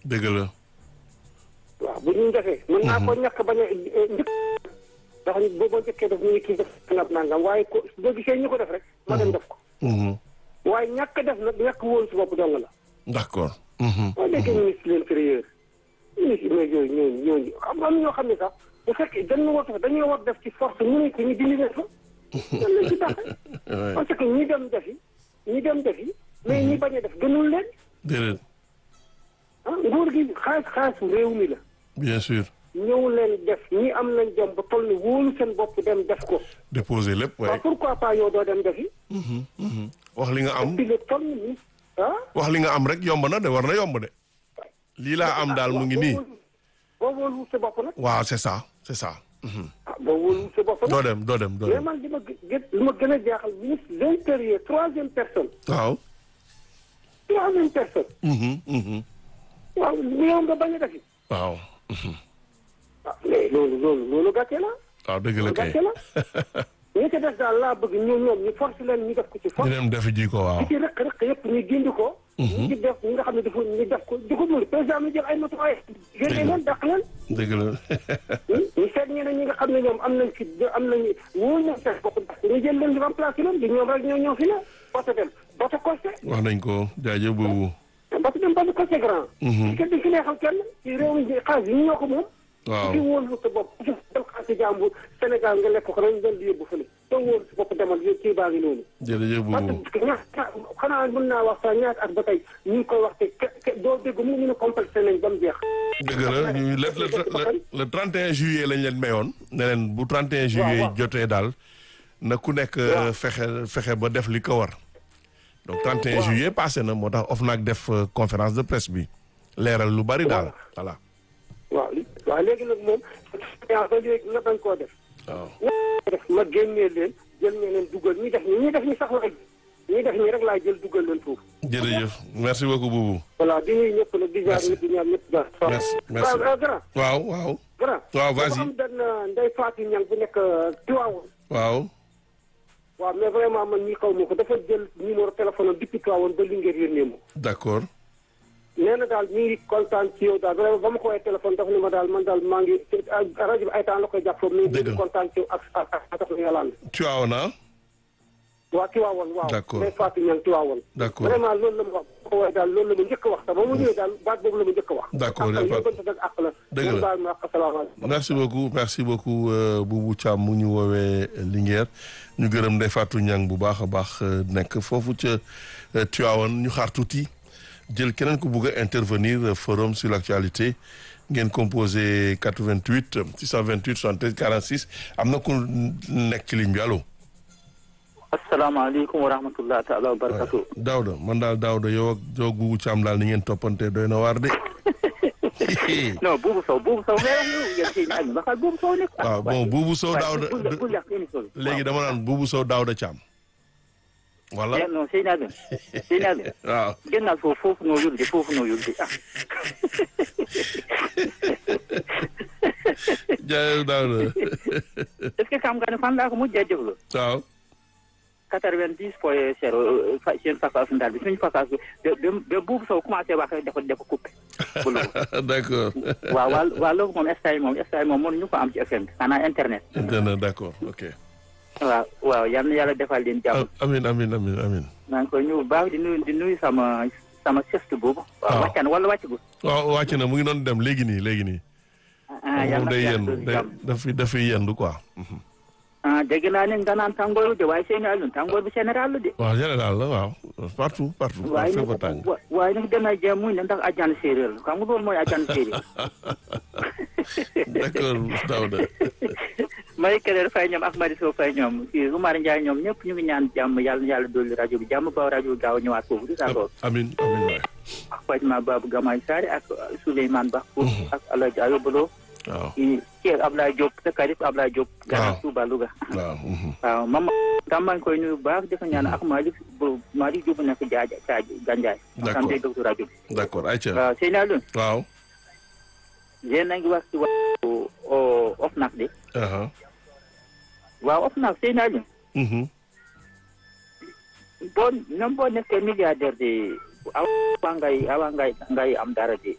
dëgg la waaw bu ñu defee mën naa ko ñàkk bañ a njëkk ndax boo boo njëkkee def ñu ngi kii def nangam nangam waaye ko boo gisee ñu ko def rek ma dem def ko Mhm. waaye ñàkk def nag ñàkk wóolu si bopp dong la d'accord Mhm. boo déggee ministre de l'intérieur ministre mais yooyu ñooñu ñooñu xam nga am na ñoo xam ne sax bu fekkee dañu war a dañoo war def ci force ñu ne ko ñu dindi leen fa dañ leen ci taxe Ouais. parce que ñi dem defi ñi dem defi mais ñi bañ a def gënul leen déedéet ah nguur gi xaalis xaalisu réew mi la bien sûr ñëw leen def ñi am nañ jom ba toll ni wóolu seen bopp dem def ko déposer lépp waaw waaye pourquoi pas yow doo dem defi Mhm. Mhm. wax li nga am puis le toll ni ah wax li nga am rek yomb na de war na yomb de lii laa am daal mu ngi nii boo wóolu sa bopp nag waaw c'est ça c'est ça Mhm. ah boo wóolu sa bopp doo nag dem doo dem doo mais dem man li ma gë li ma gën a jaaxal ministre de l'intérieur troisième personne waaw troisième personne Mhm. Mhm. waaw yow nga bañ a defi waaw Mhm. ah mais loolu loolu loolu gàcce la waaw dëgg la kay gàcce la ñi ci des daal laa bëgg ñoom ñoom ñu force leen ñu def ko ci ñu force dem defi ji ko waaw ñi ci rëq rëq yëpp ñu gindi ko ñi ci def ñi nga xam ne dafa ñu def ko di ko mën président mi jël ay matuwaay génne leen dàq leen dëgg la ñu seet ñeneen ñi nga xam ne ñoom am nañ fi am nañ wóor nañ seen bopp ndax ñu jël leen di remplacer leen di ñoom rek ñoo ñoo fi ne boto dem boto costé wax nañ ko jaajëf boobu boto dem boto costé grand kenn di fi neexal kenn ci réew mi xaalis yi ñu ñoo ko moom waaw di wóolu sa bopp jël xaalis jàmbur Sénégal nga lekk ko nañ leen di yóbbu fële doo wóolu sa bopp demal yéen kii baa ngi noonu jërëjëf boobu parce que ñaata xanaa mën naa wax sax ñaata ak ba tey ñu ngi koy wax te ke ke doo dégg mu ñu ne complexé nañ ba mu jeex dëgg la ñu le le le le 31 juillet lañ leen mayoon ne leen bu 31 juillet waaw. jotee daal na ku nekk Waaw. fexe fexe ba def li ko war donc 31 Waaw. juillet passé na moo tax OFNAC def euh, conférence de presse bi leeral lu bari daal voilà waaw li- waaw léegi nag moom yaa ba léegi nga bañ koo def waaw ña def ma génnee leen jël ñeneen dugal ñi def ñi ñi def ñi sax laay ñi def ñi rek laay jël dugal leen foofu jërëjëf merci beaucoup Boubou voilà di nuyu ñëpp nag di jaar Merci. ñëpp di ñaan ñëpp jaar Merci, merci. waaw grand waaw waaw grand Waaw, dafa vas-y. am benn ndey Fatou Niang bu nekk Tivaouane waaw waaw mais vraiment man ñi xaw ma ko dafa jël numéro téléphone am depuis Tivaouane ba Linguère yónnee ma d'accord nee na daal mi ngi kontaan ci yow daal vraiment ba ma ko woowee téléphone dafa ne ma daal man daal maa ngi rajo bi ay temps la koy jàpp foofu mi ngi Dëgg la. ngi kontaan ci yow ak ak ak tax na yàlla tu as on a waa Tivaouane waaw D'accord. day Fatou Niang Tivaouane D'accord. vraiment loolu la ma wax ba ko woowee daal loolu la ma njëkk a wax sax ba mu ñëwee daal baat boobu la ma njëkk a wax D'accord, ak y a pas- yóbbante nag ak la Dëgg la. loolu daal ma wax asalaamaaleykum merci beaucoup merci beaucoup euh, Boubou Thiam mu ñu woowee Linguère ñu gërëm Ndeye Fatou Niang bu baax a baax euh, nekk foofu ca euh, Tivaouane ñu xaar tuuti jël keneen ku bugg a intervenir euh, forum sur l'actualité ngeen composé 88 628 73 46 am na ku nekk ci ligne bi allo. asalaamaaleykum wa rahmatulah taala wa barakatu. Daouda man daal Daouda yow ak yow ak Boubou Thiam daal ni ngeen toppante doy na waar de. non buubu sow buubu sow ngay wax yow yéen kii ñaari baxal buubu sow nekk. waaw bon Boubou Sow Daouda bul bul yàq émission bi. léegi dama naan Boubou Sow Daouda Thiam. voilà waaw non sëy naa leen sëy naa leen waaw. génnal foofu foofu noo yulde foofu noo yulde ah. jaajëf Daouda est-ce que xam nga ne fan laa ko mujjee déglu. waaw. quatre-vingt-dix point zéro fa seen façon daal bi suñu façon bi ba ba buubu sow commencé wax rek dafa dafa coupé. bu loolu d'accord waaw waa waa loolu moom instant yi moom instant yi moom mënuñu ko am ci FM bi xanaa internet. dana d'accord ok waaw waaw yal na yàlla defal leen jàmm. amin amin amin amin maa ngi koy nuyu bu baax di nuyu di nuyu sama sama sest boobu. waaw waaw wàccan wala wàccagul. waaw wàcc na mu ngi doon dem léegi nii léegi nii ah yal moom na day yàlla yendu dolli day jàmm. dafay dafay yendu quoi ah dégg naa ne nga naan tàngooru de waaye seen àll tàngoor bi général la de. waaw général la waaw partout partout waaye fépp a nag tàng wa- waaye nag damay jéem muy ne ndax ajaan séeréer la xam nga loolu mooy ajaan séeréer. d'accord Daouda Marie Kelle Faye ñoom ak Marie Sow Faye ñoom kii Oumar Ndiaye ñoom ñëpp ñu ngi ñaan jàmm yàlla na yàlla dolli rajo bi jàmm ba rajo bi gaaw a ñëwaat foofu di d'accord amin amin waay ak Fatima Babou Gamay Sare ak Souleymane Ba ak Alaaji Ayobalo waaw kii Cheikh Ablaye Diop sa karib Ablaye Diop Gana Waaw. Touba Louga waaw mhm. waaw mama tam maa ngi koy nuyu bu baax di ko ñaan ak Malick bu Malick Diop nekk jaaja caaji Gandiaye D'accord. tam day déglu rajo bi d'accord ayca waaw sëy naa loon waaw yéen a ngi wax ci wàllu OFNAC de aha waaw OFNAC sëy naa loon mhm. boo même boo nekkee milliardaire de awa ngay awa ngay ngay am dara de